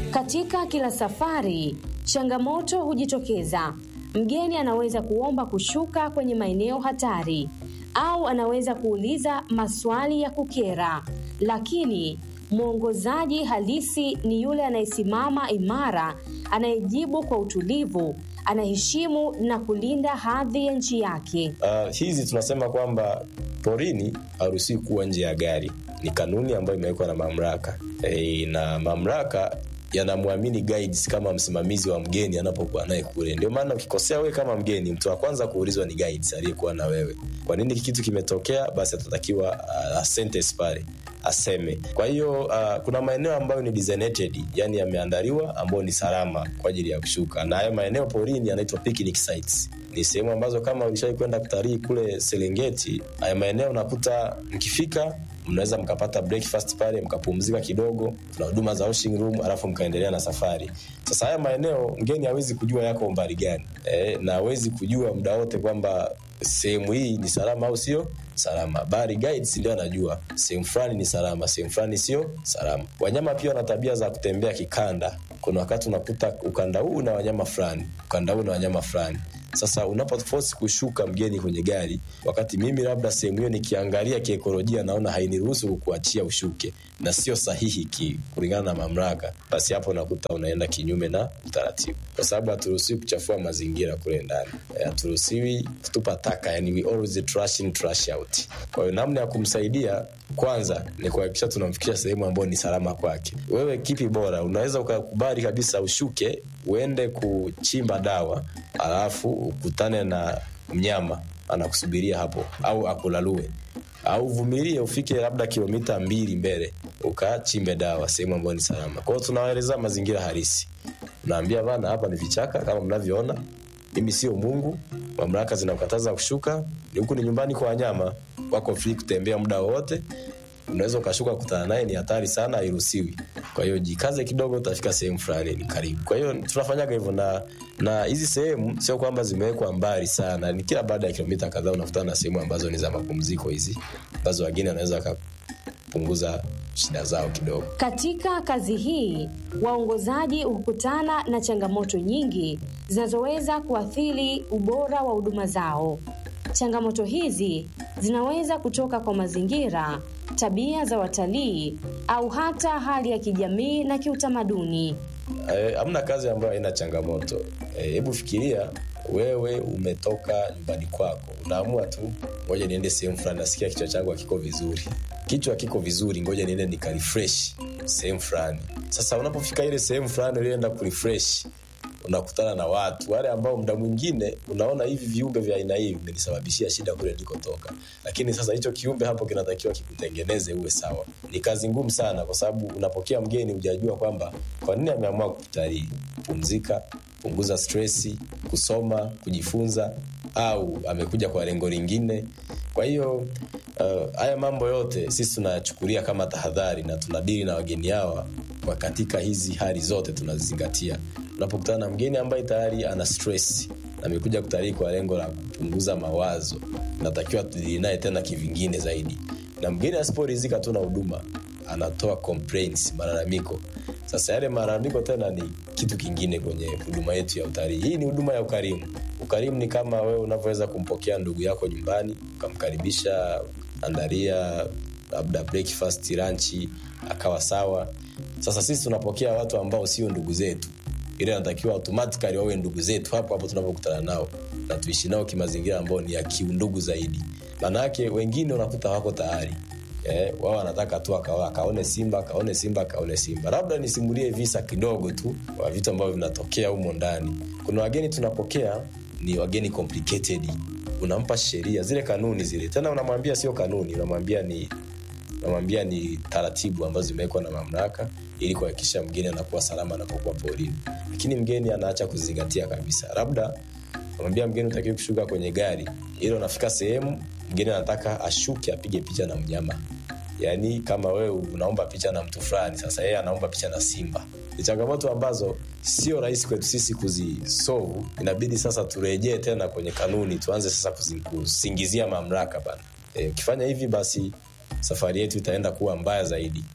Katika kila safari, changamoto hujitokeza. Mgeni anaweza kuomba kushuka kwenye maeneo hatari au anaweza kuuliza maswali ya kukera, lakini mwongozaji halisi ni yule anayesimama imara, anayejibu kwa utulivu, anaheshimu na kulinda hadhi ya nchi yake. Uh, hizi tunasema kwamba porini haruhusiwi kuwa nje ya gari. Ni kanuni ambayo imewekwa na mamlaka e, na mamlaka yanamwamini guides kama msimamizi wa mgeni anapokuwa naye kule. Ndio maana ukikosea wewe kama mgeni, mtu wa kwanza kuulizwa ni guides aliyekuwa na wewe. Kwa nini kitu kimetokea? Basi atatakiwa uh, asentes pale aseme. Kwa hiyo uh, kuna maeneo ambayo ni designated, yani yameandaliwa ambayo ni salama kwa ajili ya kushuka, na hayo maeneo porini yanaitwa picnic sites. Ni sehemu ambazo kama ulishawai kwenda kutalii kule Serengeti, haya maeneo unakuta mkifika mnaweza mkapata breakfast pale mkapumzika kidogo, kuna huduma za washing room, alafu mkaendelea na safari. Sasa haya maeneo mgeni hawezi kujua yako umbali gani e, na hawezi kujua muda wote kwamba sehemu hii ni salama au sio salama, bali guides ndio anajua sehemu fulani ni salama, sehemu fulani sio salama. Wanyama pia wana tabia za kutembea kikanda. Kuna wakati unakuta ukanda huu na wanyama fulani, ukanda huu na wanyama fulani sasa unapoforce kushuka mgeni kwenye gari, wakati mimi labda sehemu hiyo nikiangalia kiekolojia naona hainiruhusu kukuachia ushuke na sio sahihi ki, kulingana na mamlaka, basi hapo nakuta unaenda kinyume na utaratibu, kwa sababu haturuhusiwi kuchafua mazingira kule ndani, haturuhusiwi kutupa taka, yani we always trash in trash out. Kwa hiyo namna ya kumsaidia kwanza ni kuhakikisha tunamfikisha sehemu ambayo ni salama kwake. Wewe kipi bora? Unaweza ukakubali kabisa ushuke uende kuchimba dawa alafu ukutane na mnyama anakusubiria hapo au akulalue au uvumilie ufike labda kilomita mbili mbele ukachimbe dawa sehemu ambayo ni salama. Kwa hiyo tunawaeleza mazingira halisi, unaambia bana, hapa ni vichaka kama mnavyoona, mimi sio Mungu, mamlaka zinakataza kushuka, huku ni nyumbani kwa wanyama, wako free kutembea muda wowote unaweza ukashuka kutana naye, ni hatari sana, hairuhusiwi. Kwa hiyo jikaze kidogo, utafika sehemu fulani ni karibu. Kwa hiyo tunafanyaga hivyo, na na hizi sehemu sio kwamba zimewekwa mbali sana, ni kila baada ya kilomita kadhaa unakutana na sehemu ambazo ni za mapumziko, hizi ambazo wageni wanaweza wakapunguza shida zao kidogo. Katika kazi hii, waongozaji hukutana na changamoto nyingi zinazoweza kuathiri ubora wa huduma zao. Changamoto hizi zinaweza kutoka kwa mazingira, tabia za watalii au hata hali ya kijamii na kiutamaduni. Hamna e, kazi ambayo haina changamoto. Hebu e, fikiria wewe umetoka nyumbani kwako, unaamua tu, ngoja niende sehemu fulani, nasikia kichwa changu hakiko vizuri. Kichwa kiko vizuri, ngoja niende nikarefresh sehemu fulani. Sasa unapofika ile sehemu fulani ulienda kurefresh unakutana na watu wale ambao muda mwingine unaona hivi viumbe vya aina hii vimenisababishia shida kule nilikotoka, lakini sasa hicho kiumbe hapo kinatakiwa kikutengeneze uwe sawa. Ni kazi ngumu sana, kwa sababu unapokea mgeni hujajua kwamba kwa nini ameamua kutalii. Pumzika, punguza stresi, kusoma, kujifunza, au amekuja kwa lengo lingine. Kwa hiyo uh, haya mambo yote sisi tunayachukulia kama tahadhari na tunadili na wageni hawa kwa katika hizi hali zote tunazizingatia unapokutana na mgeni ambaye tayari ana stress na amekuja kutalii kwa lengo la kupunguza mawazo, natakiwa tudili naye tena kivingine zaidi. Na mgeni asiporidhika tu na huduma, anatoa complaints, malalamiko. Sasa yale malalamiko tena ni kitu kingine kwenye huduma yetu ya utalii. Hii ni huduma ya ukarimu. Ukarimu ni kama wewe unavyoweza kumpokea ndugu yako nyumbani, ukamkaribisha, andalia labda breakfast, lunch, akawa sawa. Sasa sisi tunapokea watu ambao sio ndugu zetu ile anatakiwa automatically wawe ndugu zetu hapo hapo tunapokutana nao na tuishi nao kimazingira ambayo ni ya kiundugu zaidi. Maanake wengine unakuta wako tayari eh, wao wanataka tu akawa akaone simba akaone simba akaone simba. Labda nisimulie visa kidogo tu wa vitu ambavyo vinatokea humo ndani. Kuna wageni tunapokea ni wageni complicated, unampa sheria zile kanuni zile, tena unamwambia sio kanuni, unamwambia ni unamwambia ni taratibu ambazo zimewekwa na mamlaka ili kuhakikisha mgeni anakuwa salama anapokuwa porini, lakini mgeni anaacha kuzingatia kabisa. Labda unamwambia mgeni utakiwe kushuka kwenye gari, ili unafika sehemu mgeni anataka ashuke apige picha na mnyama. Yaani kama wewe unaomba picha na mtu fulani, sasa yeye anaomba picha na simba. Ni changamoto ambazo sio rahisi kwetu sisi kuzisolve. Inabidi sasa turejee tena kwenye kanuni, tuanze sasa kusingizia mamlaka bana. Ukifanya e, hivi basi safari yetu itaenda kuwa mbaya zaidi.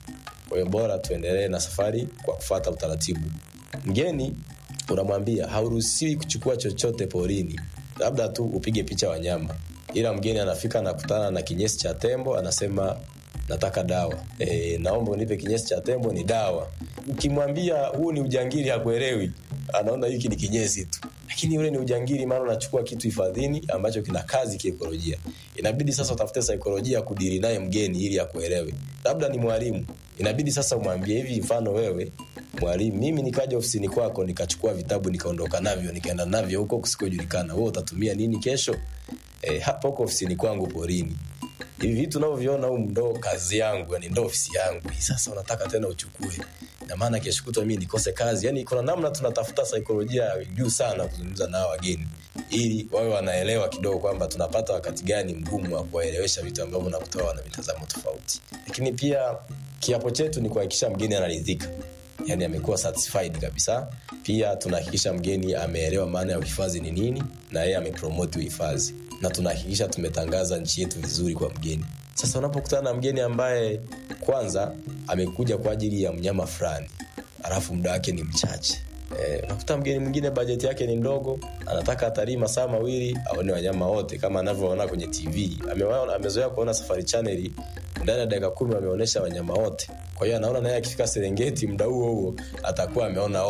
kwa hiyo bora tuendelee na safari kwa kufata utaratibu mgeni unamwambia hauruhusiwi kuchukua chochote porini labda tu upige picha wanyama ila mgeni anafika anakutana na kinyesi cha tembo anasema nataka dawa e, naomba unipe kinyesi cha tembo ni dawa ukimwambia huu ni ujangiri hakuelewi anaona hiki ni kinyesi tu lakini ule ni ujangiri maana unachukua kitu hifadhini ambacho kina kazi kiekolojia inabidi sasa utafute saikolojia kudiri naye mgeni ili akuelewe labda ni mwalimu inabidi sasa umwambie hivi mfano wewe mwalimu mimi nikaja ofisini kwako nikachukua vitabu nikaondoka navyo nikaenda navyo huko kusikojulikana wewe utatumia nini kesho e, hapa huko ofisini kwangu porini hivi vitu unavyoviona humu ndo kazi yangu yani ndo ofisi yangu Hii sasa unataka tena uchukue na maana kesho kutwa mimi nikose kazi yani kuna namna tunatafuta saikolojia juu sana kuzungumza nao wageni ili wawe wanaelewa kidogo kwamba tunapata wakati gani mgumu wa kuwaelewesha vitu ambavyo nakutoa wana mitazamo tofauti lakini pia kiapo chetu ni kuhakikisha mgeni anaridhika yani amekuwa satisfied kabisa pia tunahakikisha mgeni ameelewa maana ya uhifadhi ni nini na yeye amepromoti uhifadhi na tunahakikisha tumetangaza nchi yetu vizuri kwa mgeni sasa unapokutana na mgeni ambaye kwanza amekuja kwa ajili ya mnyama fulani alafu muda wake ni mchache Eh, unakuta mgeni mwingine bajeti yake ni ndogo anataka atalii masaa mawili aone wanyama wote kama anavyoona kwenye tv Amewaona- amezoea kuona safari chaneli ndani ya dakika kumi wameonyesha wanyama wote kwa hiyo anaona naye akifika serengeti muda huo huo atakuwa ameona